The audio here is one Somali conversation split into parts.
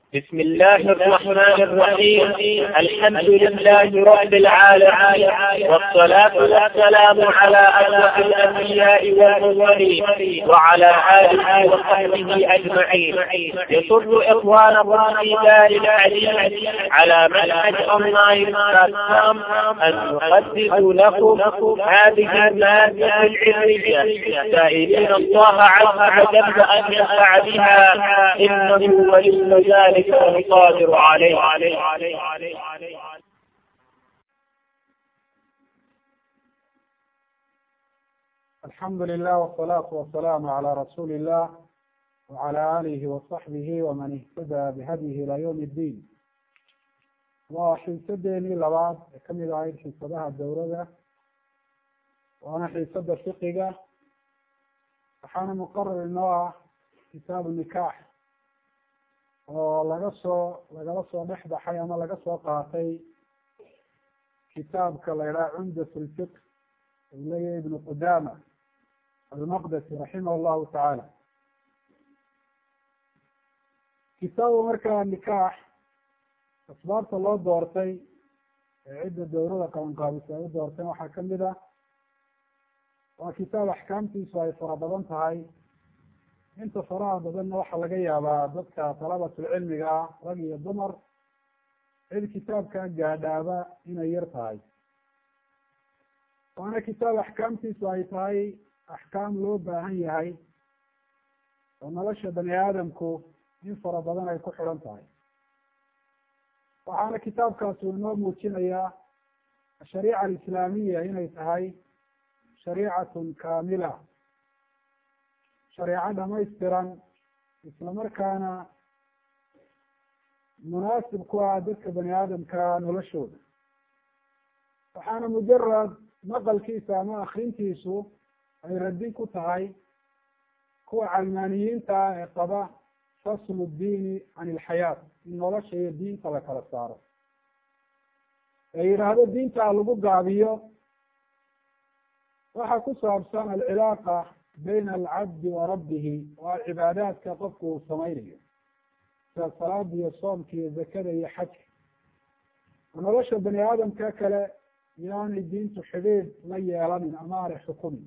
بسم الله الرحمن الرحيم الحمد لله رب العالمين والصلاة والسلام على أشرف الأنبياء والمرسلين وعلى آله وصحبه أجمعين يسر إخوانكم في دار الحديث على منهج أونلاين بلاتفورم أن نقدم لكم هذه المادة العلمية سائلين الله عز وجل أن ينفع بها إنه ولي ذلك القادر عليه الحمد لله والصلاة والسلام على رسول الله وعلى آله وصحبه ومن اهتدى بهديه إلى يوم الدين waa xiisadeenii labaad ee kamid ahayd xiisadaha dowladda waana xiisada fiqiga waxaana muqarar inoo ah kitaabu nikaax oo laga soo lagala soo dhex baxay ama laga soo qaatay kitaabka la idhaha cumdat lfiq uu leeyahay ibnu qudama almaqdesi raximah llahu tacaala kitaabu markaa nikaax asbaabta loo doortay ee cidda dowlada qabanqaabisa ay u doorteen waxaa kamid ah waa kitaab axkaamtiisu ay fara badan tahay inta faraha badanna waxaa laga yaabaa dadka dalabatulcilmiga ah rag iyo dumar cid kitaabkaa gaadhaaba inay yar tahay waana kitaab axkaamtiisu ay tahay axkaam loo baahan yahay oo nolosha bani aadamku in fara badan ay ku xidhan tahay waxaana kitaabkaasi inoo muujinayaa ashariica alislaamiya inay tahay shariicatun kaamila shareeco dhamaystiran isla markaana munaasib ku ah dadka bani aadamka noloshooda waxaana mujarad maqalkiisa ama akrintiisu ay radin ku tahay kuwa calmaaniyiinta ah ee qaba faslu diini can ilxayaat in nolosha iyo diinta la kala saaro ee yidhaahdo diinta lagu gaabiyo waxa ku saabsan alcilaaqa bayna alcabdi wa rabbihi waa cibaadaadka qofku uu samaynayo sida salaada iyo soomka iyo zakada iyo xajka nolosha bani aadamka kale yaanay diintu xidhiid la yeelanin ama aanay xukumin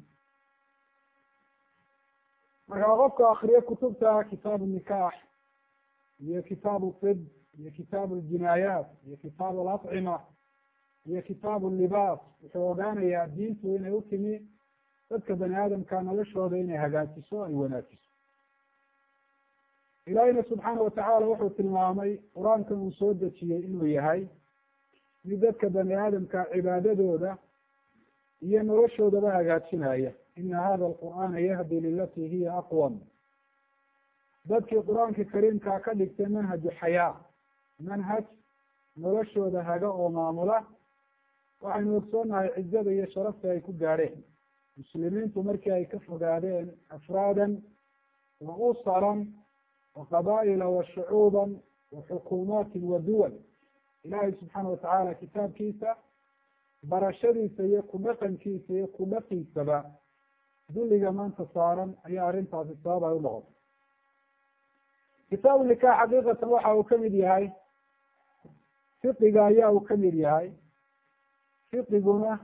markaa qofka akriyo kutubta kitaabu nikaax iyo kitaabu tib iyo kitaabu ljinaayaat iyo kitaabu alacima iyo kitaabu libaas wuxuu ogaanayaa diintu inay u timi dadka bani aadamka noloshooda inay hagaajiso ay wanaajiso ilaahiyna subxaana watacaala wuxuu tilmaamay qur-aankan uu soo dejiyey inuu yahay mid dadka bani aadamka cibaadadooda iyo noloshoodaba hagaajinaya ina hada alqur'aana yahdi lilati hiya aqwam dadkii qur-aanka kariimkaa ka dhigtay manhaju xayaa manhaj noloshooda haga oo maamula waxaynu ogsoonahay cizada iyo sharafta ay ku gaadheen muslimiintu markii ay ka fogaadeen afraadan wa usaran wa qabaa'ila wa shucuuban wa xukuumaatin wa duwal ilaahay subxaana watacaala kitaabkiisa barashadiisa iyo ku dhaqankiisa iyo ku dhaqiisaba dulliga maanta saaran ayaa arrintaasi sabab ay u noqotay kitaabu nikaax xaqiiqatan waxa uu kamid yahay fiqiga ayaa uu kamid yahay fiqiguna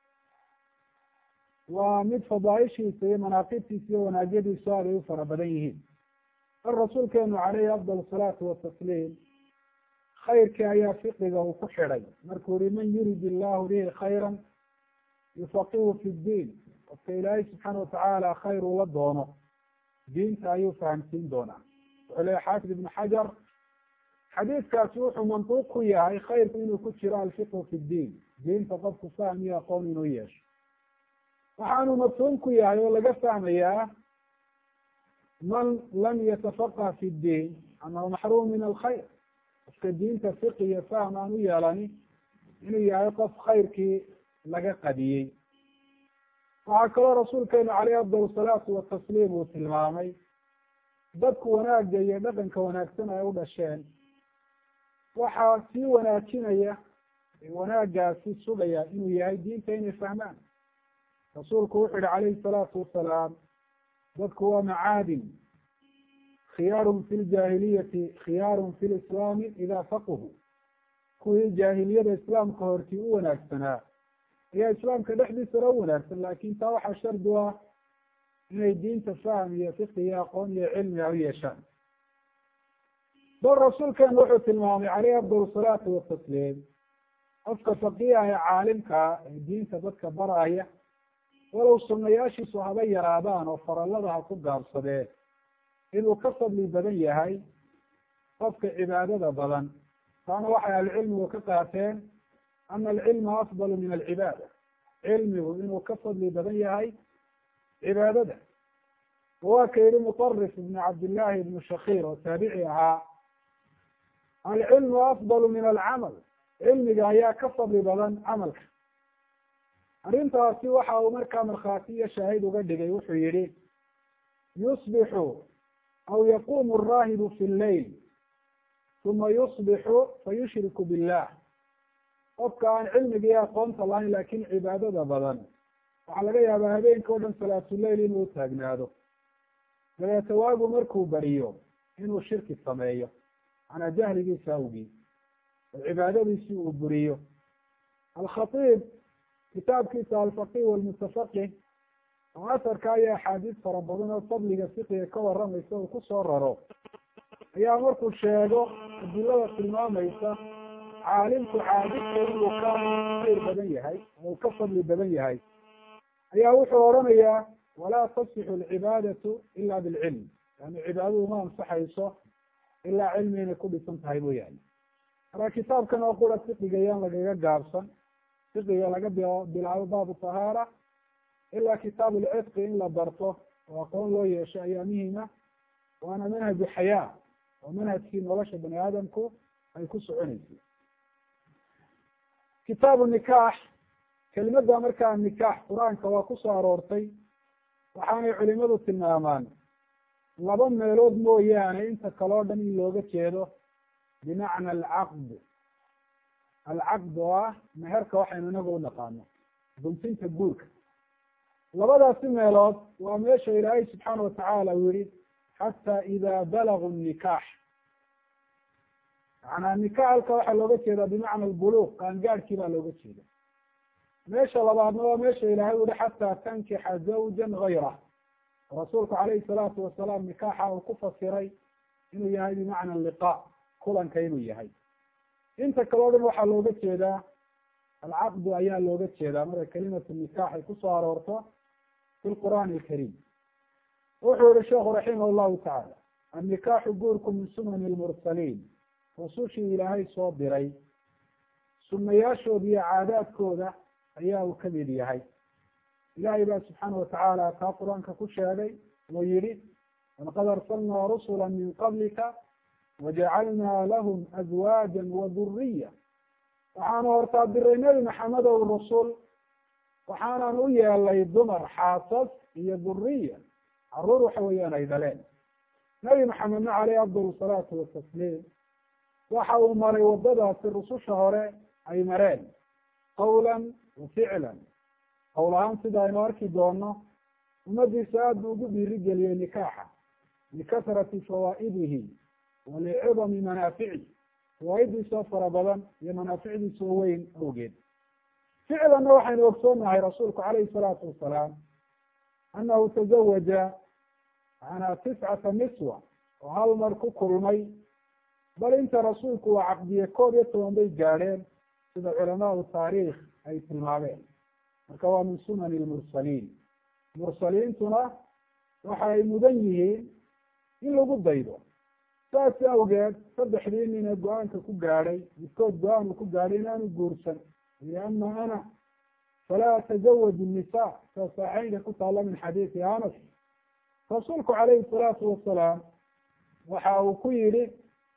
waa mid fadaaishiisa iyo manaaqibtiisa iyo wanaagyadiisu aad ay u fara badan yihiin bal rasuulkeenu caleyhi afdal asalaatu watasliim khayrkii ayaa fiqiga uu ku xidhay markuu yihi man yurid illahu bihi khayran yufaqihu fi ddiin qofka ilaahay subxaana watacaala khayr ula doono diinta ayuu fahamsiin doonaa wuxuu leeya xaafid ibnu xajar xadiidkaasi wuxuu mantuuq ku yahay khayrku inuu ku jiro alfiqhu fi ddiin diinta qofku fahm iyo aqoon inuu yeesho waxaanu mafhuum ku yahay oo laga fahmayaa man lam yatafaqah fi ddiin anahu maxruum min alkhayr qofka diinta fiqi iyo fahm aan u yeelani inuu yahay qof khayrkii laga qadiyey waxaa kaloo rasuulkeenu caleyhi afdal salaatu watasliim uu tilmaamay dadku wanaagga iyo dhaqanka wanaagsan ay u dhasheen waxaa sii wanaajinaya wanaaggaasi sugaya inuu yahay diinta inay fahmaan rasuulku wuxuu yihi calayhi salaatu wasalaam dadku waa macaadin khiyaarun fi ljaahiliyati khiyaarun fi lislaami idaa faquhu kuwii jaahiliyada islaamka hortii u wanaagsanaa ayaa islaamka dhexdiisana u wanaagsan laakin taa waxaa shardi u ah inay diinta fahm iyo fiqi iyo aqoon iyo cilmi a u yeeshaan bal rasuulkeenu wuxuu tilmaamay caleyhi afdal salaatu watasliim qofka faqiiha ee caalimkaa ee diinta dadka baraya walow sunayaashiisu haba yaraadaan oo farallada ha ku gaabsadee inuu ka fadli badan yahay qofka cibaadada badan taana waxay ahlucilmigu ka qaateen ana alcilma afdalu min alcibaada cilmigu inuu ka fadli badan yahay cibaadada waa ka yihi muطarif ibn cabdillahi ibnu shakiir oo taabici ahaa alcilmu afdalu min alcamal cilmiga ayaa ka fadli badan camalka arrintaasi waxa uu markaa markhaati iyo shaahid uga dhigay wuxuu yihi yusbixu aw yaqumu araahibu fi lleyl uma yusbixu fayushriku billah qofka aan cilmiga iyo aqoonta lahayn laakin cibaadada badan waxaa laga yaabaa habeenka o dhan salaatuleyl inuu taagnaado dabeete waagu markuu bariyo inuu shirki sameeyo manaa jahligiisa awgii oo cibaadadiisii uu buriyo alkhatiib kitaabkiisa alfaqih walmutafaqih oo asarka iyo axaadiis fara badan oo fadliga fiqiga ka waramaysa uu kusoo raro ayaa markuu sheego adilada tilmaamaysa caalimku caabidka inuu ka khayr badan yahay oo uu ka fadli badan yahay ayaa wuxuu odhanayaa walaa tasixu alcibaadatu ila bilcilm yani cibaadadu ma ansaxayso ilaa cilmi inay ku dhisan tahay mooyaane marka kitaabkan oo qura fiqiga yaan lagaga gaabsan fiqiga laga bilaabo baabu tahaara ilaa kitaab ulcitqi in la barto oo aqoon loo yeesho ayaa muhima waana manhaju xayaa oo manhajkii nolosha bani aadamku ay ku soconeysay kitaabu nikaax kelimada markaa nikaax qur-aanka waa kusoo aroortay waxaanay culimadu tilmaamaan laba meelood mooyaane inta kaleo dhan in looga jeedo bimacna alcaqd alcaqd oo ah meherka waxaynu inaga u naqaano guntinta guurka labadaasi meelood waa meesha ilaahay subxaana watacaala uu yihi xataa ida balaguu nikaax macnaa nikaax halka waxaa looga jeedaa bimacna albuluuq qaangaadhkii baa looga jeeda meesha labaadna waa meesha ilaahay u yihi xataa tankixa zawjan gayrah rasuulku calayhi salaatu wasalaam nikaaxa uu ku fasiray inuu yahay bimacna liqa kulanka inuu yahay inta kaleo dhan waxaa looga jeedaa alcaqdu ayaa looga jeedaa marka kelimatu nikaax ay kusoo aroorto fi lqur'aani alkariim wuxuu yihi sheekhu raximah llahu tacaala annikaaxu guurku min sunani lmursaliin rusushii ilaahay soo diray sunayaashooda iyo caadaadkooda ayaa uu kamid yahay ilahay baa subxaana watacaala taa qur-aanka ku sheegay oo yihi walaqad arsalnaa rusula min qablika wajacalnaa lahum azwaaja waduriya waxaanu hortaa diray nebi maxamed ow rusul waxaanan u yeelay dumar xaasas iyo duriya caruur waxa weeyaan ay dhaleen nebi maxamedna caleyhi afdal salaatu watasliim waxa uu maray wadadaasi rususha hore ay mareen qawlan wa ficlan qowl ahaan sida aynu arki doono ummadiisa aad buu ugu dhiirigeliyey nikaaxa likasrati fawaa'idihi wa licidami manaafici fawaaiddiisoo fara badan iyo manaaficdiisoo weyn awgeed ficlanna waxaynu ogsoonahay rasuulku calayhi salaatu wasalaam annahu tazawaja manaa tiscata niswa oo hal mar ku kulmay bal inta rasuulku uu caqdiye koob iyo toban bay gaadheen sida culamaau taariikh ay tilmaameen marka waa min sunani lmursaliin mursaliintuna waxa ay mudan yihiin in lagu daydo saas awgeed saddexdii nin ee go-aanka ku gaadhay midkood go-aan uu ku gaadhay inaanu guursan yii ama ana falaa atazawaj nisa saa saaxeynka ku taalla min xadiisi anas rasuulku calayhi salaatu wasalaam waxa uu ku yidhi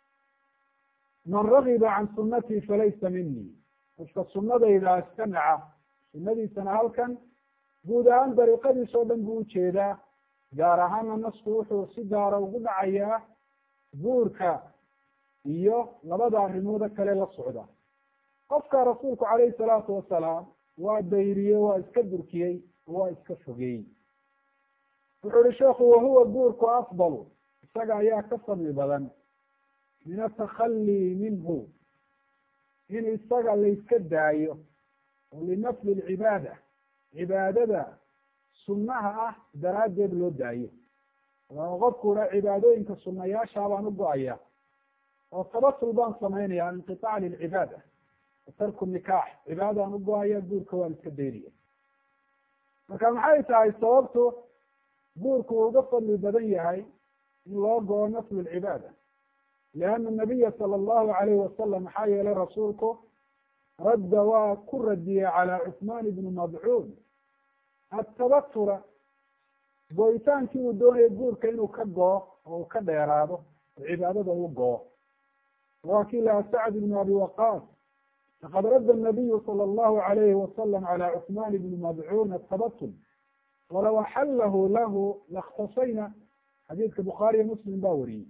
man ragiba can sunatii falaysa minii qofka sunadayda iska naca sunadiisana halkan guud ahaan dariiqadiis oo dhan buu ujeedaa gaar ahaana nasku wuxuu si gaara ugu dhacayaa guurka iyo labada arrimooda kale la socda qofka rasuulku calayhi salaatu wasalaam waa dayriyey waa iska durkiyey waa iska fogeeyey wuxuu ihi sheekhu wahuwa guurku afdalu isaga ayaa ka fadli badan min atakhalii minhu in isaga layska daayo oo linafli lcibaada cibaadada sunnaha ah daraaddeed loo daayo oo qofku haa cibaadooyinka sunayaashaa baan u go-aya oo tabatul baan samaynaya inqiطaac lilcibaada tarku nikaax cibaadaan u go-aya guurka waan iska daynaya marka maxay tahay sababtu guurku uu uga fadli badan yahay in loo go-o naflu lcibaada liana nabiya sala allahu alayhi wasalam maxaa yeelay rasuulku radda waa ku radiyey calaa cuثmaan ibni madcuun atabatura go-itaankii uu doonaya guurka inuu ka goo oo uu ka dheeraado oo cibaadada u goo waa kii laha sacd ibnu abi waqaas laqad radda nabiyu sala allahu alayhi wasalam calaa cuثmaan ibni madcuun atabatul walow axallahu lahu lakhtasayna xadiidka bukhaariyo muslim baa wariyey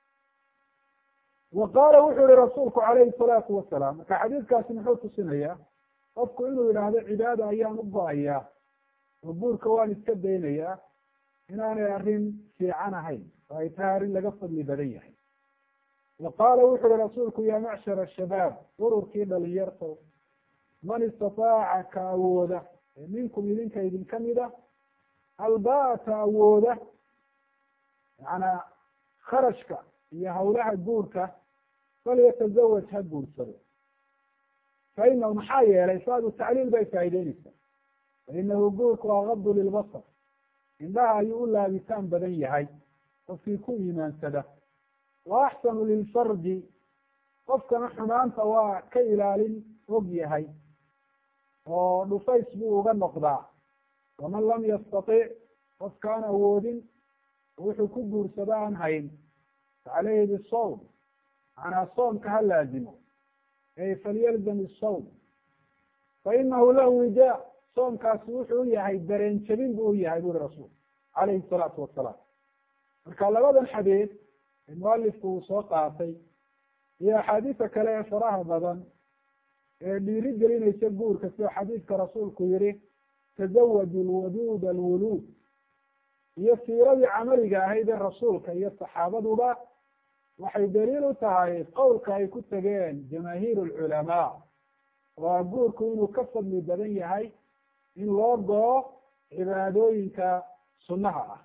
wa qaala wuxuu yihi rasuulku calayhi salaatu wasalaam marka xadiidkaasi muxuu tusinayaa qofku inuu yidhaahdo cibaada ayaan u go-ayaa oo guurka waan iska daynayaa inaanay arrin fiican ahayn oo ay tahay arrin laga fadli badan yahay wa qaala wuxu uhi rasuulku yaa macshara shabaab ururkii dhalinyarta man istataaca ka awooda ee minkum idinka idinka mida albaata awooda macnaa kharashka iyo hawlaha guurka falyatazawaj ha guursado fa inahu maxaa yeelay saadu tacliil bay faa'ideynaysaa fa inahu guurku agadu lilbasar indhaha ayuu u laabitaan badan yahay qofkii ku iimaansada wa axsanu lilfardi qofkana xumaanta waa ka ilaalin og yahay oo dhufays buu uga noqdaa waman lam yastatic qofkaan awoodin wuxuu ku guursado aan hayn facaleyhi bisawm macnaa soomka ha laazimo ey falyalzam isawm fa inahu lahu wija soomkaasi wuxuu u yahay dareen jabin buu u yahay buri rasuul calayhi salaatu wasalaam marka labadan xadiid ee mualifku uu soo qaatay iyo axaadiisa kale ee faraha badan ee dhiiri gelinaysa guurka sida xadiidka rasuulku yihi tazawaju lwaduud alwuluud iyo siiradii camaliga ahayd ee rasuulka iyo saxaabaduba waxay daliil u tahay qowlka ay ku tegeen jamaahiir alculamaa waa guurku inuu ka fadli badan yahay in loo goo cibaadooyinka sunnaha ah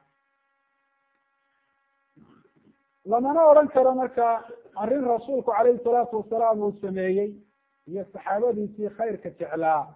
lamana odhan karo marka arrin rasuulku calayhi salaatu wasalaam uu sameeyey iyo saxaabadiisii khayrka jeclaa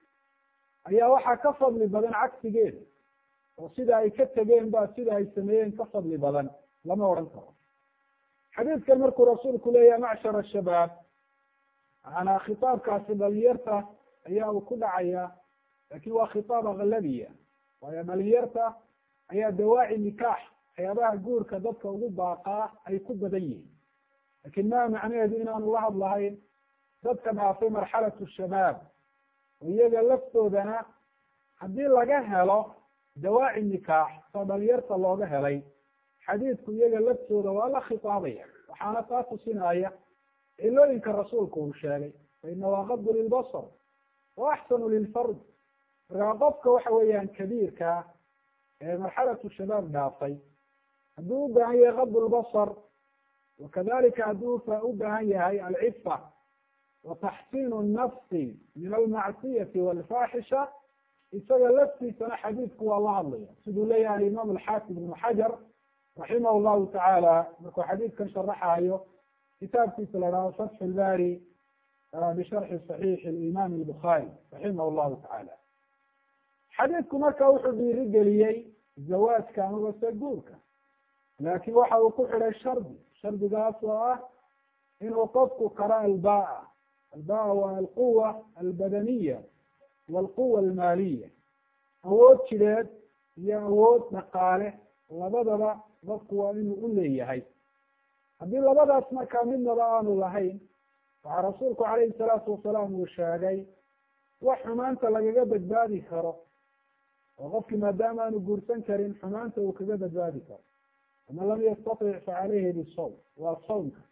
ayaa waxaa ka fadli badan cagsigeeda oo sida ay ka tegeen ba sida ay sameeyeen ka fadli badan lama odhan karo xadiidkan markuu rasuulku leeyahay macshar ashabaab macanaa khitaabkaasi dhalinyarta ayaa uu ku dhacaya lakin waa khitaab aklabiya waayo dhalinyarta ayaa dawaaci nikaax waxyaabaha guurka dadka ugu baaqaa ay ku badan yihiin lakin maa macnaheedu inaanu la hadlahayn dadka dhaafay marxalatu shabaab oo iyaga laftoodana haddii laga helo dawaaci nikaax soo dhalinyarta looga helay xadiidku iyaga laftooda waa la khitaabaya waxaana taa tusinaya cilooyinka rasuulku uu sheegay fa inahu aqadu lilbasar wa axsanu lilfard markaa qofka waxa weeyaan kabiirkaa ee marxalatu shabaab dhaafay hadduu u baahan yahay qadu lbasar wakadalika hadduu u baahan yahay alcifa wa taxsiinu nafsi min almacsiyati walfaaxisha isaga laftiisana xadiidku waa la hadlaya siduu leeyahay alimaam alxaafid ibnu xajar raximah llahu tacaala markuu xadiidkan sharaxayo kitaabkiisa la dhaho fatxu lbari bisharxi saxiixi alimaam albukhaari raximah llahu tacaala xadiidku marka wuxuu dhiiri geliyey zawaajka amaba se guurka laakin waxa uu ku xidhay shardi shardigaas oo ah inuu qofku karo albaa albaa waa alquwa albadaniya walquwa almaaliya awood jireed iyo awood dhaqaale labadaba dadku waa inuu u leeyahay haddii labadaas markaa midnaba aanu lahayn waxaa rasuulku calayhi salaatu wasalaam uu sheegay wax xumaanta lagaga badbaadi karo oo qofkii maadaama aanu guursan karin xumaanta uu kaga badbaadi karo faman lam yastatic fa caleyhi bisawm waa sawmka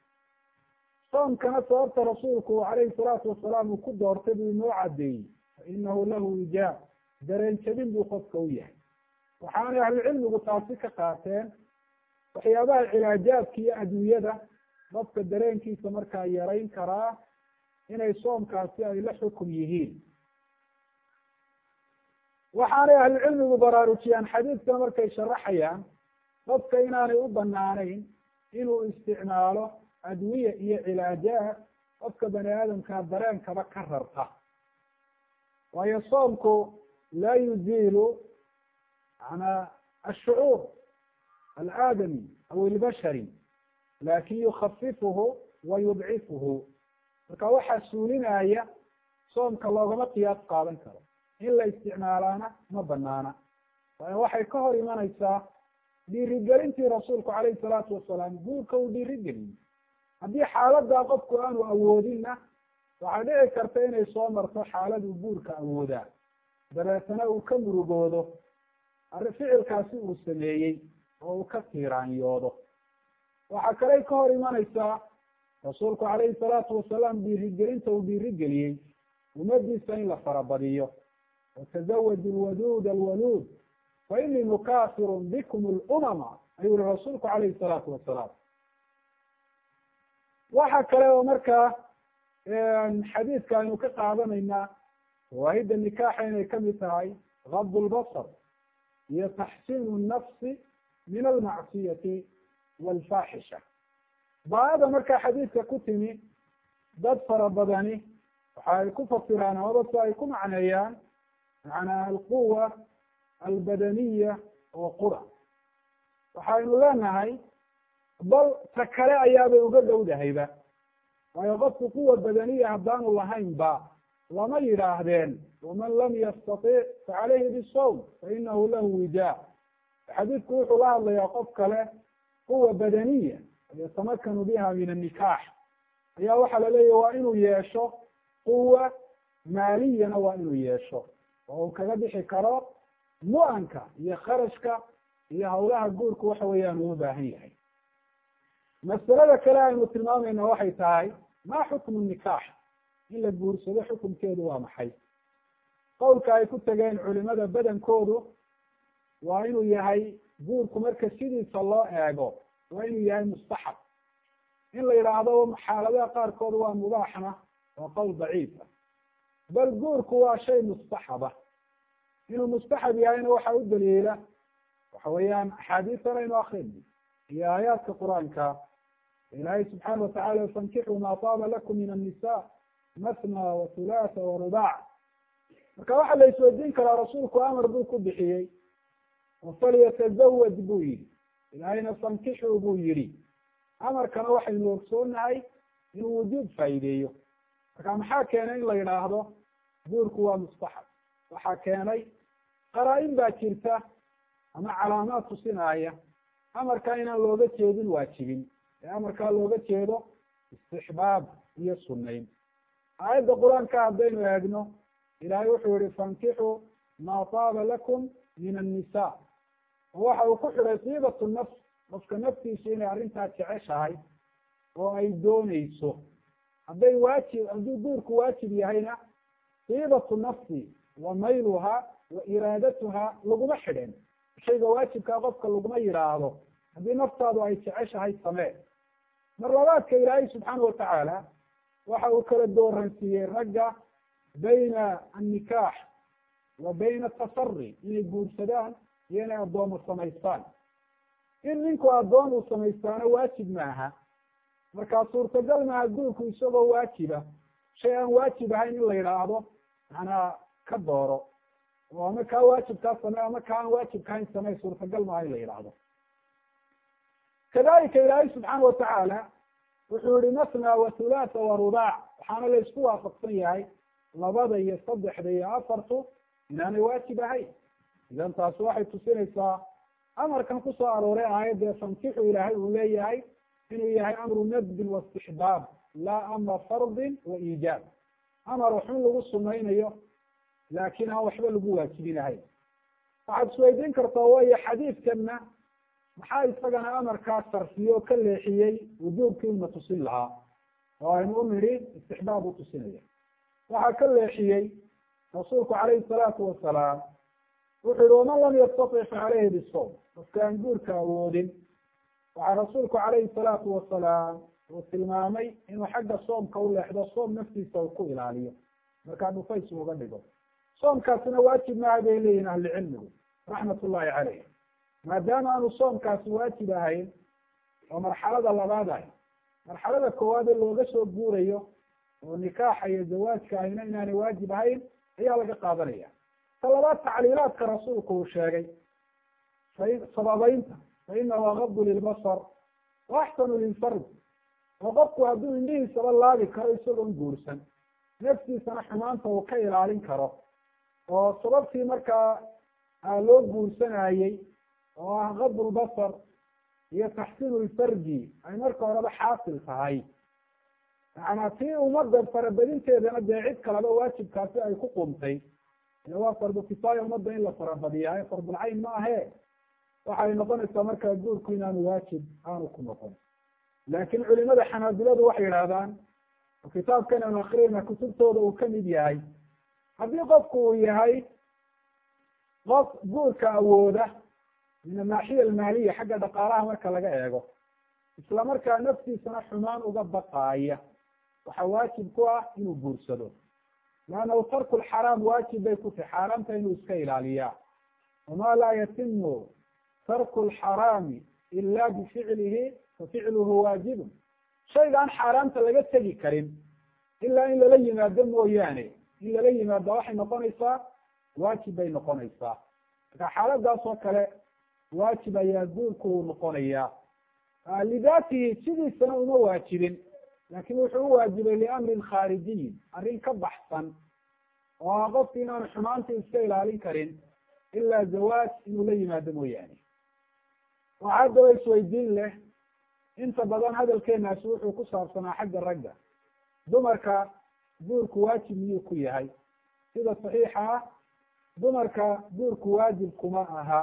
soomkana sababta rasuulku calayhi salaatu wasalaam uu ku doortay buu inoo caddeeyey fa inahu lahu ijaab dareen jabin buu qofka u yahay waxaanay ahlucilmigu taasi ka qaateen waxyaabaha cilaajaadka iyo adduunyada qofka dareenkiisa markaa yarayn karaa inay soomkaasi ay la xukum yihiin waxaanay ahlucilmigu baraarujiyaan xadiidkan markay sharaxayaan qofka inaanay u banaanayn inuu isticmaalo adwiye iyo cilaajaad qofka bani aadamkaa dareenkaba ka rarta waayo soomku laa yuziilu manaa ashucuur alaadami aw ilbashari laakin yukhafifuhu wa yudcifuhu marka waxaa suulinaya soomka loogama qiyaas qaadan karo in la isticmaalaana ma banaana waayo waxay ka hor imanaysaa dhiirigelintii rasuulku calayhi salaatu wasalaam guurka uu dhiirigeliyey haddii xaaladaa qofku aanu awoodinna waxaa dhici karta inay soo marto xaaladuu guurka awoodaa dabeetana uu ka murugoodo arri ficilkaasi uu sameeyey oo uu ka tiiraanyoodo waxaa kaley ka hor imanaysaa rasuulku calayhi salaatu wasalaam dhiirigelinta uu dhiirigeliyey ummadiisa in la farabadiyo watazawaju lwaduud alwaluud fa inii mukaafirun bikum lumama ayuu yihi rasuulku calayhi salaatu wasalaam waxa kale oo markaa xadiidka aynu ka qaadanaynaa fawaahida nikaaxa inay kamid tahay gad lbasar iyo taxsiinu nafsi min almacsiyati walfaaxisha baada markaa xadiidka ku timi dad fara badani waxa ay ku fasiraan amaba si ay ku macneeyaan macnaa alquwa albadaniya oo qura waxaynu leenahay bal ta kale ayaabay uga dhowdahayba waayo qofku quwa badaniya haddaanu lahayn ba lama yidhaahdeen waman lam yastatic facalayhi bisawm fainahu lahu wija xadiidku wuxuu la hadlayaa qof kale quwa badaniya yatamakanu biha min annikaax ayaa waxaa laleeyahy waa inuu yeesho quwa maaliyana waa inuu yeesho oo uu kaga bixi karo mu-anka iyo kharashka iyo hawlaha guurka waxa weeyaan uu baahan yahay masalada kale aynu tilmaamayna waxay tahay ma xukmu nikaax in la guursado xukumkeedu waa maxay qowlka ay ku tegeen culimada badankoodu waa inuu yahay guurku marka sidiisa loo eego waa inuu yahay mustaxab in la yidhaahdo xaaladaha qaarkood waa mubaaxna waa qowl daciifa bal guurku waa shay mustaxaba inuu mustaxab yahayna waxa u daliila waxa weeyaan axaadiisan aynu akrino iyo aayaadka qur-aanka ilaahay subxaana watacala fankixuu maa taaba lakum min annisa masna wa hulaatha wa rubac marka waxaa la isweydiin karaa rasuulku amar buu ku bixiyey oo falyatazawaj buu yihi ilaahayna fankixuu buu yihi amarkana waxaynu ogsoonahay inuu wujuud faa'iideeyo marka maxaa keenay in la yidhaahdo guurku waa mustaxab waxaa keenay qaraa-in baa jirta ama calaamaad tusinaya amarkaa inaan looga jeedin waajibin ee amarkaa looga jeedo istixbaab iyo sunnayn aayadda qur-aanka haddaynu eegno ilaahay wuxuu yihi fankixuu maa taaba lakum min annisa oo waxa uu ku xidhay tiibatu nafs qofka naftiisu inay arrintaa jeceshahay oo ay dooneyso hadday waajib hadduu guurku waajib yahayna tiibatu nafsi wa mayluha wa iraadatuha laguma xidhen shayga waajibkaa qofka laguma yidhaahdo haddii naftaadu ay jeceshahay samee mar labaadka ilaahay subxaana watacaala waxa uu kala dooransiiyey ragga bayna annikaax wa bayna atasari inay guursadaan iyo inay addoomo samaystaan in ninku addoon uu samaystaano waajib maaha markaa suurtagal maaha guurku isagoo waajiba shay aan waajib ahayn in la yidhaahdo macnaa ka dooro oo ama kaa waajibkaa samey ama kaa aan waajibkahayn samey suurtagal maaha in la yidhaahdo kadalika ilaahay subxaana watacaala wuxuu yihi masna wa hulaatha wa rubaac waxaana la isku waafaqsan yahay labada iyo saddexda iyo afartu inaanay waajib ahayn idan taasi waxay tusinaysaa amarkan kusoo arooray aayadda fankixu ilaahay uu leeyahay inuu yahay amru nadbin wa istixbaab laa amra fardin wa iijaab amar waxun lagu sumaynayo laakiin aan waxba lagu waajibinahayn waxaad isweydiin kartaa wayo xadiidkanna maxaa isagana amarkaa sarfiye oo ka leexiyey wujuubkii una tusin lahaa oo aynu u nidhi istixbaab u tusinaya waxaa ka leexiyey rasuulku calayhi salaatu wasalaam wuxuu yihi waman lam yastatic fa caleyhi bisawm qofka aan guurka awoodin waxaa rasuulku calayhi salaatu wasalaam uu tilmaamay inuu xagga soomka u leexdo soom naftiisa uu ku ilaaliyo markaa dhufays uga dhigo soomkaasina waajib maaha bay leeyihin ahlicilmigu raxmat ullahi caleyh maadaama aanu soomkaasi waajib ahayn oo marxalada labaad ahy marxalada koowaade looga soo guurayo oo nikaaxa iyo zawaajka ahina inaanay waajib ahayn ayaa laga qaadanaya ta labaad tacliilaadka rasuulku uu sheegay sababeynta fa inahu agadu lilbasar wa axsanu lilfard oo qofku hadduu indhihiisaba laabi karo isagoon guursan naftiisana xumaanta uu ka ilaalin karo oo sababtii markaa loo guursanayey oo ah gadu lbasar iyo taxsiinu lfarji ay marka horeba xaasil tahay macanaa tii ummadda farabadinteedana dee cid kaleba waajibkaasi ay ku qumtay ila waa fardu kifaaya ummadda in la farabadiyaa fardulcayn ma ahe waxay noqonaysaa markaa guurku inaanu waajib aanu ku noqon laakin culimada xanaabiladu waxay yidhahdaan oo kitaabkan aanu akriyayna kutubtooda uu kamid yahay haddii qofku uu yahay qof guurka awooda min anaaxiya almaaliya xagga dhaqaalaha marka laga eego isla markaa naftiisana xumaan uga baqaaya waxaa waajib ku ah inuu guursado leannahu tarku lxaraam waajib bay ku tahay xaaraamta inuu iska ilaaliyaa wamaa laa yatimu tarku lxaraami ila bificlihi fa ficluhu waajibun shaygaan xaaraamta laga tegi karin ilaa in lala yimaado mooyaane in lala yimaado waxay noqonaysaa waajib bay noqonaysaa marka xaaladaas oo kale waajib ayaa guurku uu noqonayaa lidaatihi sidiisana uma waajibin laakin wuxuu u waajibay liamrin khaarijiyin arrin ka baxsan oo ah qofki inaanu xumaanta iska ilaalin karin ilaa zawaaj inuu la yimaado mooyaane waxaa daba isweydiin leh inta badan hadalkeenaasi wuxuu ku saabsanaa xagga ragga dumarka guurku waajib miyuu ku yahay sida saxiixa ah dumarka guurku waajib kuma aha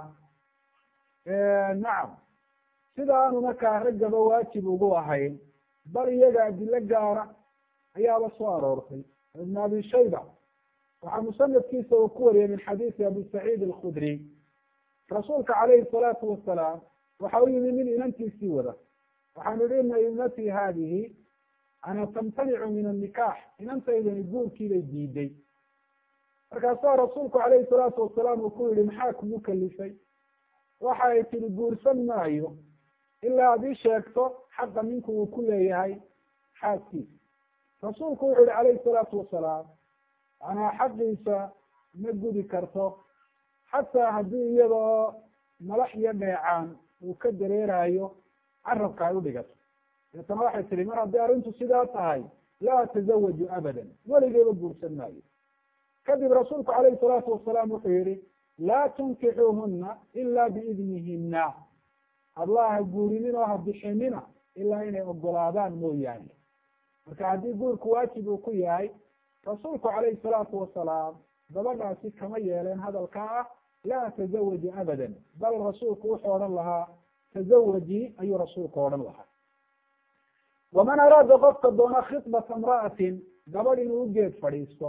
nacam sida aanu markaa raggaba waajib ugu ahayn bal iyaga adilo gaara ayaaba soo aroortay ibn abi shayba waxaa musanadkiisa uu ku wariyey min xadiisi abi saciid alkhudri rasuulka calayhi salaatu wasalaam waxa u yimi nin inantiisii wada waxaanu yihi ina ibnatii haadihi ana tamtanicu min annikaax inantaydani guurkiibay diiday markaasaa rasuulku calayhi salaatu wasalaam uu ku yihi maxaa kugu kalifay waxa ay tihi guursan maayo ilaa ad ii sheegto xaqa ninku uu ku leeyahay xaaskiisa rasuulku wuxu yihi calayhi salaatu wasalaam manaa xaqiisa ma gudi karto xataa haddii iyada oo malax iyo dheecaan uu ka dareerayo carabka ay udhigato deetana waxay tihi mar haddii arrintu sidaa tahay laa atazawaju abadan weligeyba guursan maayo kadib rasuulku calayhi salaatu wasalaam wuxuu yihi laa tunkixuuhuna ila biidnihina hablaha guurinin oo ha bixinina ilaa inay ogolaadaan mooyaane marka haddii guurku waajib uu ku yahay rasuulku calayhi salaatu wasalaam gabadhaasi kama yeeleen hadalka ah laa tazawaji abadan bal rasuulku wuxuu odhan lahaa tazawaji ayuu rasuulku odhan lahaa waman araada qofka doona khidbata imra'atin gabadh inuu u geed fadhiisto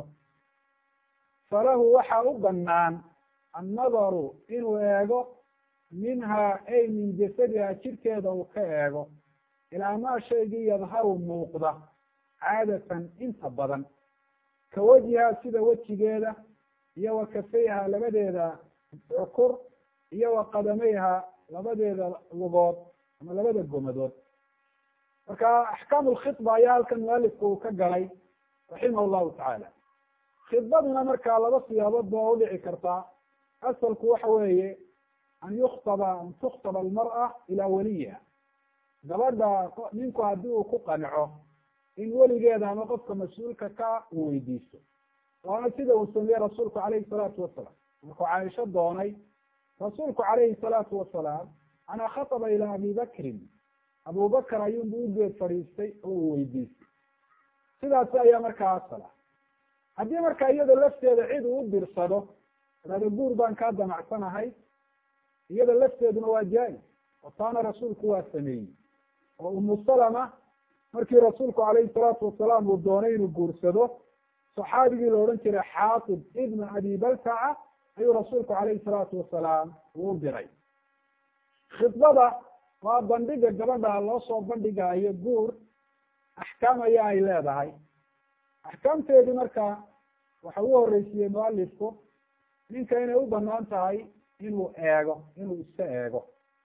falahu waxaa u banaan annadaru inuu eego minhaa ay min jasadiha jirkeeda uu ka eego ilaa maa shaygii yadharu muuqda caadatan inta badan ka wejhiha sida wejigeeda iyo wa kafayha labadeeda cukur iyo wa qadamayha labadeeda lugood ama labada gomadood marka axkaamu lkhidba ayaa halkan mualifku uu ka galay raximah llahu tacaala khidbaduna markaa laba siyaabood ba udhici kartaa asalku waxa weeye an yuktaba an tukhtaba almar'a ilaa waliyiha gabadha ninku haddii uu ku qanco in weligeeda ama qofka mas-uulka ka uu weydiisto waana sida uu sameeyey rasuulku calayhi salaatu wasalaam markuu caaisho doonay rasuulku calayhi salaatu wasalaam anaa khataba ilaa abi bakrin abubakar ayuunbu u geed fadhiistay oo uu weydiistay sidaasi ayaa markaa asala haddii markaa iyada lafteeda cid uu u dirsado hado guur baan kaa damacsanahay iyada lafteeduna waa jaa-is oo taana rasuulku waa sameeyey oo umu salama markii rasuulku calayhi salaatu wasalaam uu doonay inuu guursado saxaabigii la odhan jiray xaatib ibna abi baltaca ayuu rasuulku calayhi salaatu wasalaam uu u diray khidbada waa bandhiga gabadha loo soo bandhigaayo guur axkaam ayaa ay leedahay axkaamteedii marka waxa u horeysiiyey mualifku ninka inay u banaan tahay inuu eego inuu iska eego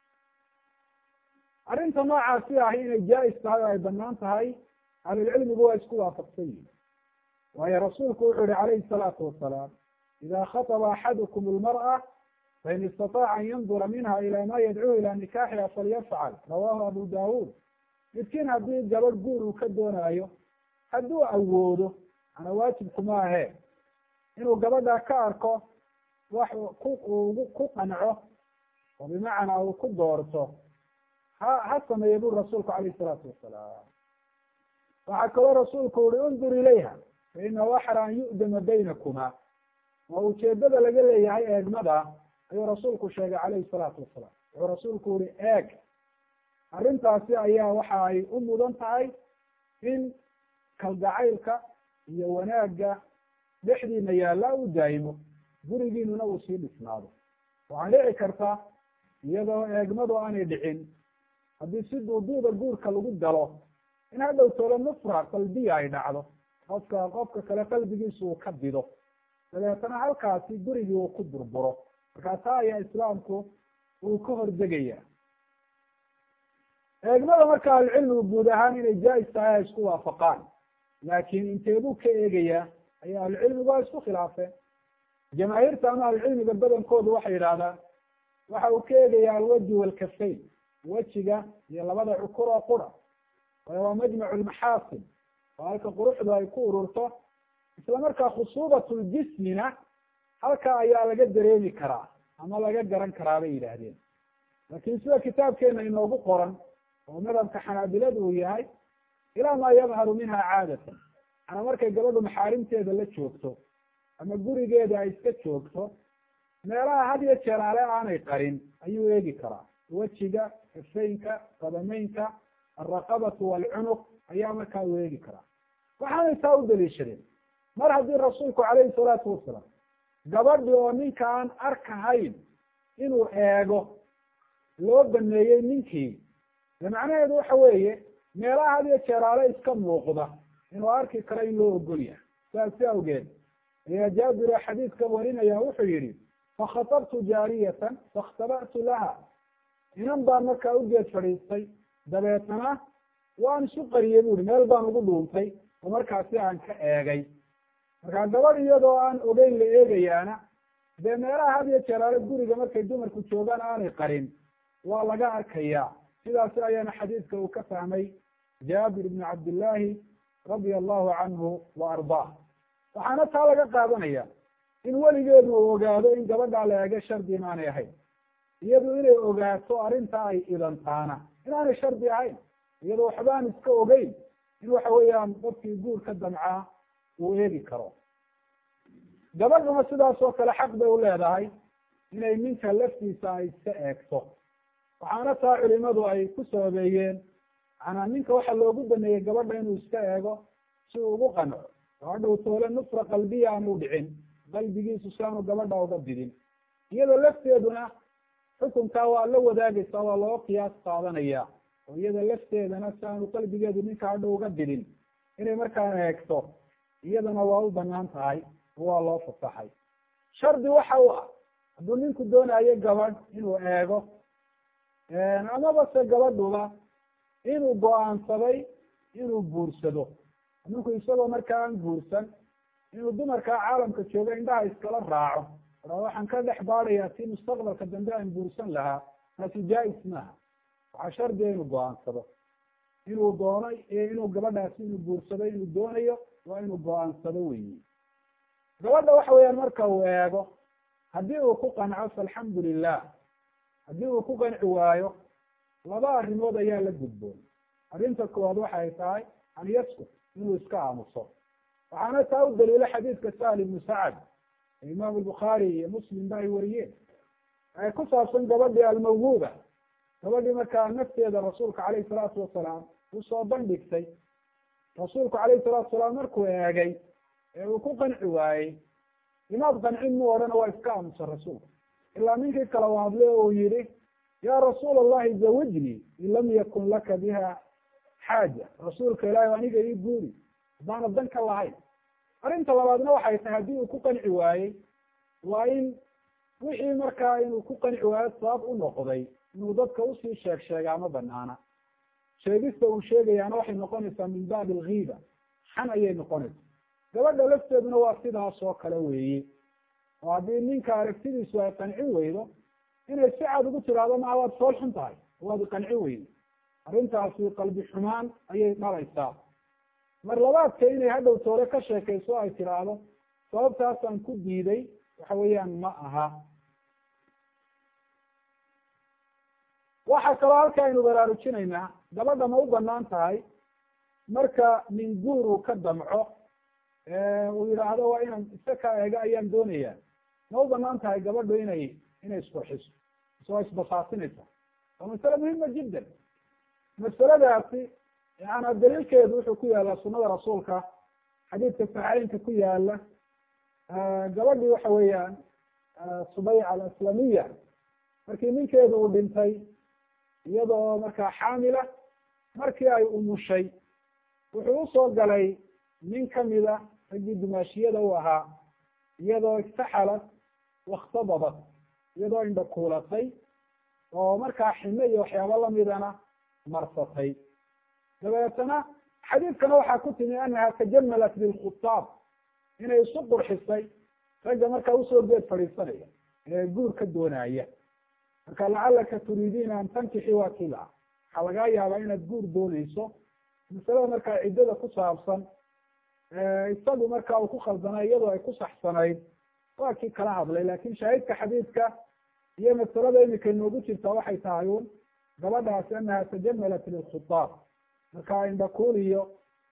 arrinta noocaasi ahi inay jaa-is tahay oo ay banaan tahay ahlulcilmigu waa isku waafaqsan yihin waayo rasuulku wuxuu yihi calayhi salaatu wasalaam ida khaطba axadukum lmar'a fain istataaca an yandura minha ila ma yadcuu ila nikaaxiha falyafcal rawahu abu dawud midkiin haddii gabadh guur uu ka doonaayo hadduu awoodo ana waajibkuma ahe inuu gabadha ka arko wax ku ugu ku qanco oo bimacnaa uu ku doorto ha ha sameeye buri rasuulku calayhi salaatu wasalaam waxaa kaloo rasuulku uhi undur ilayha fa inahu axra an yu'dama baynakuma oo ujeedada laga leeyahay eegmada ayuu rasuulku sheegay calayhi salaatu wasalaam wuxuu rasuulku uhi eeg arrintaasi ayaa waxa ay u mudan tahay in kalgacaylka iyo wanaagga dhexdiina yaalla u daa'imo gurigiinuna uu sii dhisnaado waxaa dhici karta iyadoo eegmadu aanay dhicin haddii si duuduuda guurka lagu galo in hadhow tolo nufra qalbiya ay dhacdo qofka qofka kale qalbigiisu uu ka dido dabeetana halkaasi gurigii uu ku burburo markaa taa ayaa islaamku uu ka hordegaya eegmada marka ahlucilmigu guud ahaan inay jaa-is tahay ay isku waafaqaan laakiin inteebuu ka eegayaa ayaa ahlucilmigu waa isku khilaafeen jamaahiirta ama ahlucilmiga badankoodu waxay yidhahdaan waxa uu ka eegayaa alwaji walkafayn wejiga iyo labada cukur oo qura waayo waa majmacu lmaxaasin oo halka quruxdu ay ku ururto isla markaa khusuubatljismina halka ayaa laga dareemi karaa ama laga garan karaa bay yidhaahdeen laakiin sida kitaabkeena inoogu qoran oo madhabka xanaabiladu uu yahay ilaa maa yadharu minha caadatan ana markay gabadhu maxaarimteeda la joogto ama gurigeeda ay iska joogto meelaha had iyo jeer ale aanay qarin ayuu eegi karaa wejiga kafaynka qadameynka alraqabatu waalcunuq ayaa markaa uu eegi karaa waxaanay taa u daliishadeen mar haddii rasuulku calayhi salaatu wasalaam gabadhi oo ninka aan arkahayn inuu eego loo baneeyey ninkii de macnaheedu waxa weeye meelaha had iyo jeeraale iska muuqda inuu arki karo in loo ogol yahay saasi awgeed ayaa jaabir oo xadiidkan warinaya wuxuu yihi fakhatabtu jaariyatan fakhtaba'tu laha inan baan markaa ugeed fadhiistay dabeetana waan isu qariyey buuhi meel baan ugu dhuuntay oo markaasi aan ka eegay markaa gabadh iyadoo aan ogeyn la eegayaana dee meelaha had iyo jeeraale guriga markay dumarku joogaan aanay qarin waa laga arkayaa sidaasi ayaana xadiidka uu ka fahmay jaabir ibnu cabdillaahi radia allahu canhu wa ardaah waxaana taa laga qaadanaya in weligeedu uu ogaado in gabadhaa la eego shardi inaanay ahayn iyadu inay ogaato arrinta ay idantaana inaanay shardi ahayn iyadoo waxbaan iska ogeyn in waxa weeyaan dadkii guur ka damcaa uu eegi karo gabadhuna sidaas oo kale xaq bay u leedahay inay ninka laftiisa ay iska eegto waxaana taa culimadu ay ku sababeeyeen macanaa ninka waxa loogu baneeyey gabadha inuu iska eego si uu ugu qanco oo hadhow toole nufra qalbiya aanu dhicin qalbigiisu si aanu gabadha uga didin iyada lafteeduna xukunkaa waa la wadaagaysaa waa loo qiyaas qaadanaya oo iyada lafteedana si aanu qalbigeedu ninka hadhow uga didin inay markaa eegto iyadana waa u banaan tahay oo waa loo fasaxay shardi waxa u ah hadduu ninku doonayo gabadh inuu eego amaba se gabadhuba inuu go-aansaday inuu guursado ninku isagoo markaa aan guursan inuu dumarkaa caalamka jooga indhaha iskala raaco a waxaan ka dhex baadayaa si mustaqbalka dambe aan guursan lahaa taasi jaa-is maaha waxaa shardiga inuu go-aansado inuu doono inuu gabadhaasi inuu guursado inuu doonayo waa inuu go-aansado weyi gabadha waxa weeyaan marka uu eego haddii uu ku qanco faalxamdu lilah haddii uu ku qanci waayo laba arrimood ayaa la gudboon arrinta koowaad waxay tahay an yaskut inuu iska aamuso waxaana taa u daliilo xadiidka sahl ibnu sacad ee imaamu bukhaari iyo muslim ba ay wariyeen ay ku saabsan gabadhii almawhuuba gabadhii markaa nafteeda rasuulka calayhi salaatu wasalaam usoo bandhigtay rasuulku calayhi salatu wasalaam markuu eegay ee uu ku qanci waayey imaad qancin mu odhana waa iska aamusa rasuulka ilaa ninkii kala waadle uu yihi ya rasuul allahi zawijnii in lam yakun laka biha xaaja rasuulka ilaahi aniga ii guuri haddaana dan ka lahayn arrinta labaadna waxay tahay haddii uu ku qanci waayey waa in wixii markaa inuu ku qanci waayo sabab u noqday inuu dadka usii sheeg sheegaa ma banaana sheegista uu sheegayaana waxay noqonaysaa min baabi alghiiba xan ayay noqonaysaa gabadha lafteeduna waa sidaas oo kale weeye oo haddii ninka aragtidiisu ay qanci weydo inay si cad ugu tiraahdo maa waad fool xun tahay waad iqanci weydo arrintaasi qalbi xumaan ayay dhalaysaa mar labaadka inay hadhow toole ka sheekayso ay tiraahdo sababtaasaan ku diiday waxa weeyaan ma aha waxaa kaloo halka aynu baraarujinaynaa gabadha ma u banaan tahay marka nin guur uu ka damco uu yidhaahdo waa inaan isa ka eego ayaan doonayaa ma u banaan tahay gabadhu inay inay isqurxiso ise waa isbasaasinaysa waa masale muhima jiddan masaladaasi yaana daliilkeedu wuxuu ku yaala sunada rasuulka xadiidka saxeynka ku yaala gabadhii waxa weeyaan subayca alaslamiya markii ninkeedu uu dhintay iyadoo markaa xaamila markii ay umushay wuxuu usoo galay nin kamida raggii dumaashiyada u ahaa iyadoo iktaxalat waktadabat iyadoo indha kuulatay oo markaa xime iyo waxyaaba lamidana marsatay dabeetana xadiidkana waxaa ku timi anaha tajamalat bilkhutaab inay isu qurxisay ragga markaa usoo geed fadhiisanaya ee guur ka doonaya marka lacalaka turiidiina an tankixi waa kila waxaa lagaa yaabaa inaad guur dooneyso masalada markaa ciddada ku saabsan isagu marka uu ku khaldana iyadoo ay ku saxsanayd waa kii kala hadlay lakin shaahidka xadiidka iyo masalada imika inoogu jirta waxay tahay un gabadhaasi anaha tajamalat lilkhutaab marka indhakuul iyo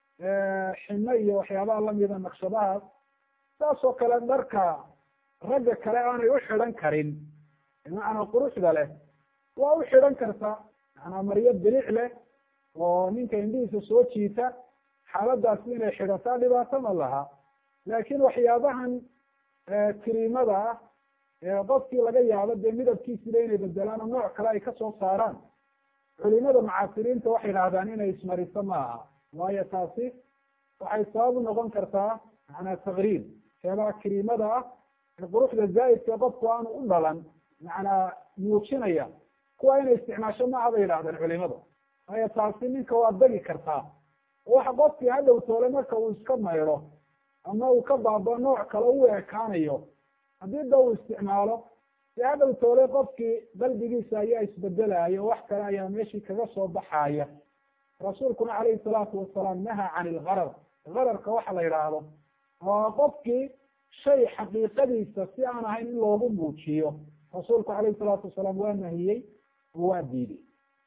xime iyo waxyaabaha lamida naqshadahaas saas oo kale dharka ragga kale aanay u xidhan karin bimacnaa quruxda leh waa u xidhan karta manaa maryo bilic leh oo ninka indhihiisa soo jiita xaaladaasi inay xidhataa dhibaato ma laha laakin waxyaabahan kiriimada ah ee qofkii laga yaabo dee midabkiisila inay bedelaan oo nooc kale ay kasoo saaraan culimada mucaasiriinta waxay idhahdaan inay ismariso ma aha waayo taasi waxay sabab u noqon kartaa macnaa takriib waxyaabaha kiriimada ah ee quruxda zaa'idka qofku aanu u dhalan macnaa muujinaya kuwa inay isticmaasho maaha bay yidhahdeen culimadu waayo taasi ninka waa dagi kartaa waxa qofkii hadhow toole marka uu iska maydho ama uu ka baaba nooc kale u ekaanayo haddii da uu isticmaalo dee hadhow toole qofkii qalbigiisa ayaa isbedelayo wax kale ayaa meeshii kaga soo baxaya rasuulkuna calayhi salaatu wasalaam nahaa can ilgarar gararka waxa la yidhaahdo oo qofkii shay xaqiiqadiisa si aan ahayn in loogu muujiyo rasuulku calayhi salaatu wasalaam waa nahiyey oo waa diiday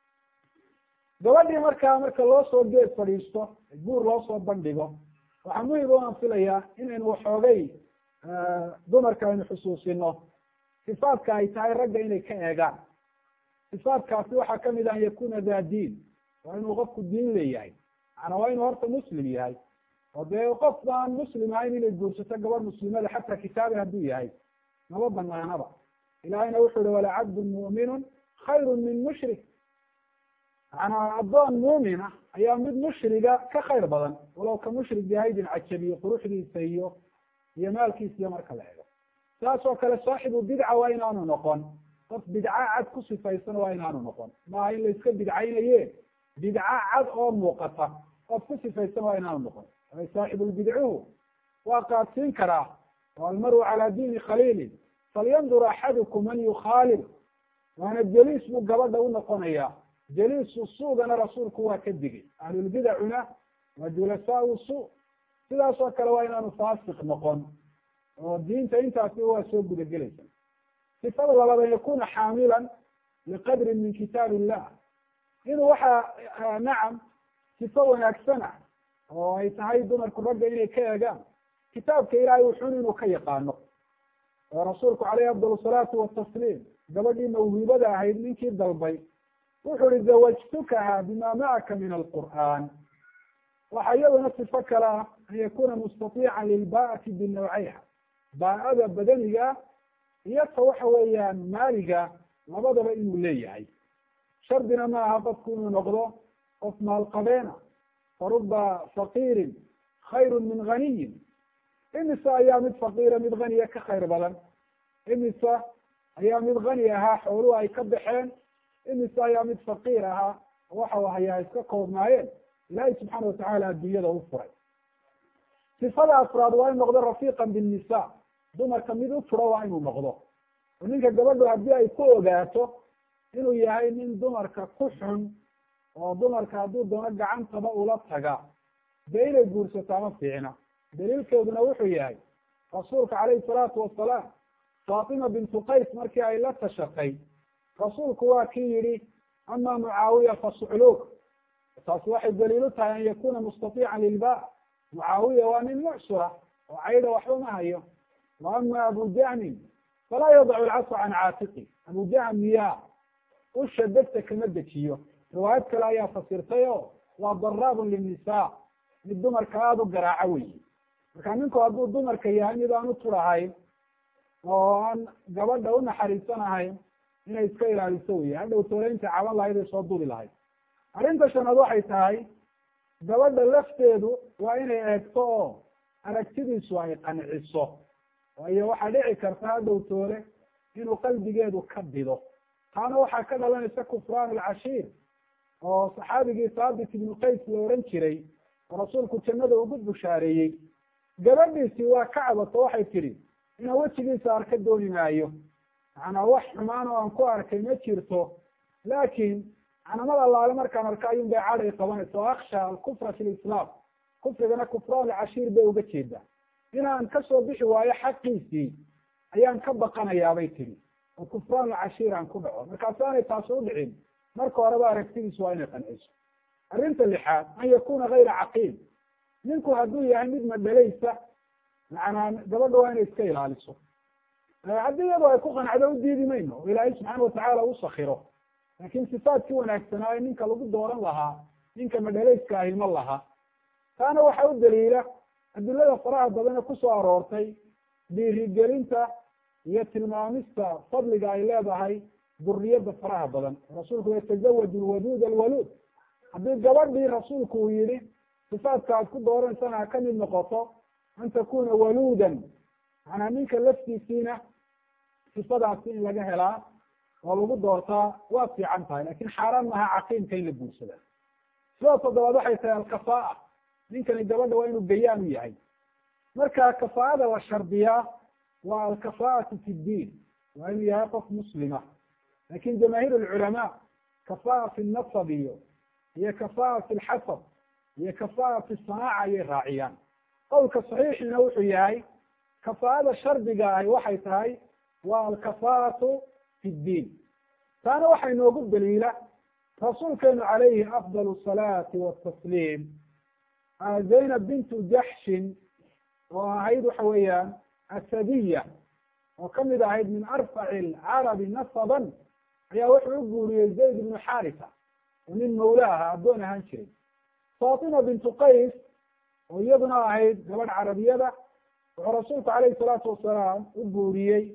gabadhii markaa marka loo soo geed fadhiisto guur loo soo bandhigo waxaa muhim o aan filayaa inaynu waxoogay dumarka aynu xusuusino sifaadka ay tahay ragga inay ka eegaan sifaadkaasi waxaa kamid ah an yakuna daa diin waa inuu qofku diin leeyahay macanaa waa inuu horta muslim yahay oo dee qof aan muslim ahayn inay guursato gabadh muslimada xataa kitaabi hadduu yahay maba banaanaba ilahayna wuxuu ihi walacabdun mu'minun khayru min mushrik macanaa addoon muumina ayaa mid mushriga ka khayr badan walow ka mushrig yahay dincajabiyo quruxdiisa iyo iyo maalkiisa iyo marka la ego saas oo kale saaxibu bidca waa inaanu noqon qof bidca cad ku sifaysan waa inaanu noqon maaha in la iska bidcaynaye bidca cad oo muuqata qof ku sifaysan waa inaanu noqon saaxibulbidcuhu waa qaadsiin karaa oo almaru calaa diini khaliilin falyandur axadukum man yukhaalil waana jeliis buu gabadha u noqonaya jeliisu suugana rasuulku waa ka digay ahlulbidacuna waa julasaau su sidaas oo kale waa inaanu faasiq noqon oo diinta intaasi waa soo gudagelaysa sifada labaad an yakuna xaamilan liqadrin min kitaab illah inuu waxa nacam sifo wanaagsana oo ay tahay dumarku ragga inay ka eegaan kitaabka ilaahay wuxun inuu ka yaqaano oo rasuulku caleyhi afdal salaatu watasliim gabadhii mawhibada ahayd ninkii dalbay wuxuu ihi zawajtukaha bima macaka min alqur'aan waxa iyaduna sifo kale ah an yakuna mustatiican lilbaa'ati binawcayha baa'ada badaniga iyo ta waxa weeyaan maaliga labadaba inuu leeyahay shardina ma aha qofku inuu noqdo qof maalqabeena faruba faqiirin khayru min ghaniyin imise ayaa mid faqiira mid haniya ka khayr badan imise ayaa mid hani ahaa xooluhu ay ka baxeen imise ayaa mid faqiir ahaa waxau hayaa iska koobnaayeen ilaahay subxaana watacaala adduunyada u furay sifada afraad waa in noqdo rafiiqan binnisa dumarka mid u turo waa inuu noqdo oo ninka gabadhu haddii ay ku ogaato inuu yahay nin dumarka ku xun oo dumarka hadduu doono gacantaba ula taga dee inay guursataa ma fiicna daliilkeeduna wuxuu yahay rasuulka calayhi salaatu wasalaam faatima bintu qays markii ay la tashatay rasuulku waa kii yidhi ama mucaawiya fa sucluuk taasi waxay daliil u tahay an yakuna mustatiican lilba mucaawiya waa nin mucsura oo caydha waxba ma hayo wa ama abu jahmin falaa yadacu alcasa can caatiqi abu jahm miyaa usha degta kama dejiyo riwaayad kale ayaa fasirtay oo waa daraabun linnisa mid dumarka aada u garaaco weyi marka ninku hadduu dumarka yahay mid aan u turahayn oo aan gabadha unaxariisanahayn inay iska ilaaliso wey hadhow tooleynta caban lahayd ay soo duli lahayd arrinta shanaad waxay tahay gabadha lafteedu waa inay eegto oo aragtidiisu ay qanciso waayo waxaa dhici karta hadhow toole inuu qalbigeedu ka bido taana waxaa ka dhalanaysa kufraan alcashiir oo saxaabigii saabit ibnu qays la ohan jiray oo rasuulku jannada ugu bushaareeyey gabadhiisii waa ka cabato waxay tidhi inaan wejigiisa arka dooni maayo macnaa wax xumaan oo aan ku arkay ma jirto laakiin canamad allaale markaan arka ayuun bay caday qabanaysa oo aksha alkufra fi lislaam kufrigana kufraan alcashiir bay uga jeedaa inaan kasoo bixi waayo xaqiisii ayaan ka baqanayaa bay tidhi oo kufraan alcashiir aan ku dhaco markaasaanay taasi u dhicin marka horeba aragtidiisu waa inay qanciso arrinta lixaad an yakuna gayra caqiil ninku hadduu yahay mid madhalaysa macnaa gabadha waa inay iska ilaaliso haddii iyadoo ay ku qanacdo u diidi mayno oo ilaahay subxaana watacaala u sakiro laakin sifaadkii wanaagsanaa ee ninka lagu dooran lahaa ninka madhalayska ahi ma laha taana waxaa u daliila adilada faraha badane kusoo aroortay dhiirigelinta iyo tilmaamista fadliga ay leedahay duriyada faraha badan rasuulku yatazawaju lwaduud alwaluud haddii gabadhii rasuulku uu yihi sifaadka aad ku dooransana ha kamid noqoto an takuna waluudan macnaa ninka laftiisiina sifadaasi in laga helaa oo lagu doortaa waa fiican tahay lakin xaaraan maha caqiimka in la guursada sida toddobaad waxay tahay alkafaa ninkani gabadha waa inuu gayaan u yahay marka kafaa'ada la shardiyaa waa alkafaa'atu fi ddiin waa inuu yahay qof muslima lakin jamaahiir alculamaa kafaa fi nasab iyo iyo kafaa fi lxasab iyo kafaa fi sanaaca ayay raaciyaan qowlka saxiixiina wuxuu yahay kafaa'ada shardiga ahi waxay tahay waa alkafaatu fi ddiin taana waxaa inoogu daliila rasuulkeenu calayhi afdal salaati watasliim zaynab bintu jaxshin oo ahayd waxa weeyaan asadiya oo kamid ahayd min arfaci alcarabi nasaban ayaa wuxuu u guuriyey zayd ibnu xarisa oo nin mawla aha addoon ahaan jiray fatima bintu qays oo iyaduna ahayd gabadh carabiyada wuxuu rasuulku calayhi salaatu wasalaam u guuriyey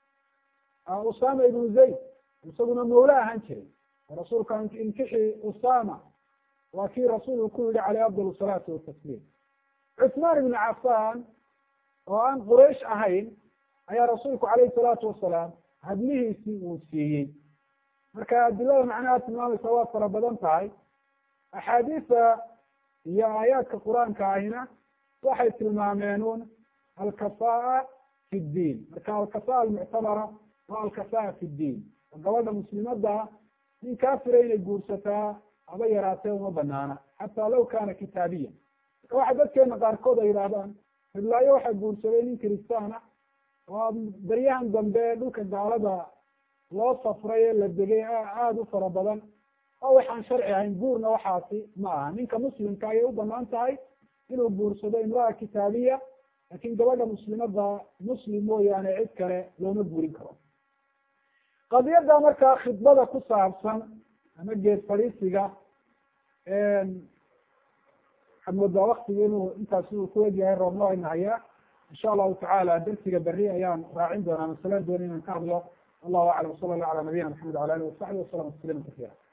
usama ibnu zayd isaguna mawla ahaan jiray oo rasuulka inkixi usama waa kii rasuulku ku yihi caleyh afdal salaatu watasliim cusmaan ibnu cafan oo aan quraysh ahayn ayaa rasuulku calayhi salaatu wasalaam hadlihiisii uu siiyey marka adilada macnaha tilmaamaysa waa fara badan tahay axaadiisa iyo aayaadka qur-aanka ahina waxay tilmaameen un alkafaa fi ddiin marka alkafaa almuctabara waa alkafaa fi ddiin oo gabadha muslimada nin kaafira inay guursataa haba yaraatee uma banaana xataa law kana kitaabiya marka waxa dadkeena qaarkood ay yidhaahdaan hiblaayo waxaa guursaday nin kristaan ah oo baryahan dambe dhulka gaalada loo safray ee la degay aada u fara badan oo waxaan sharci ahayn guurna waxaasi ma aha ninka muslimka ayay u banaan tahay inuu guursado imraa kitaabiya laakin gabadha muslimada muslim mooyaane cid kale looma guurin karo qadiyadda markaa khidbada ku saabsan ama geed fadhiisiga waxaad moodaa waktiga inuu intaasi uu ku egyahay roobno ayna hayaa insha allahu tacaala darsiga berri ayaan raacin doonaa masalan dooni inaan ka hadlo allahu aclam sala allah ala nabiyina maxamed wala alihi wasaxbi wasalam tasliima kasiira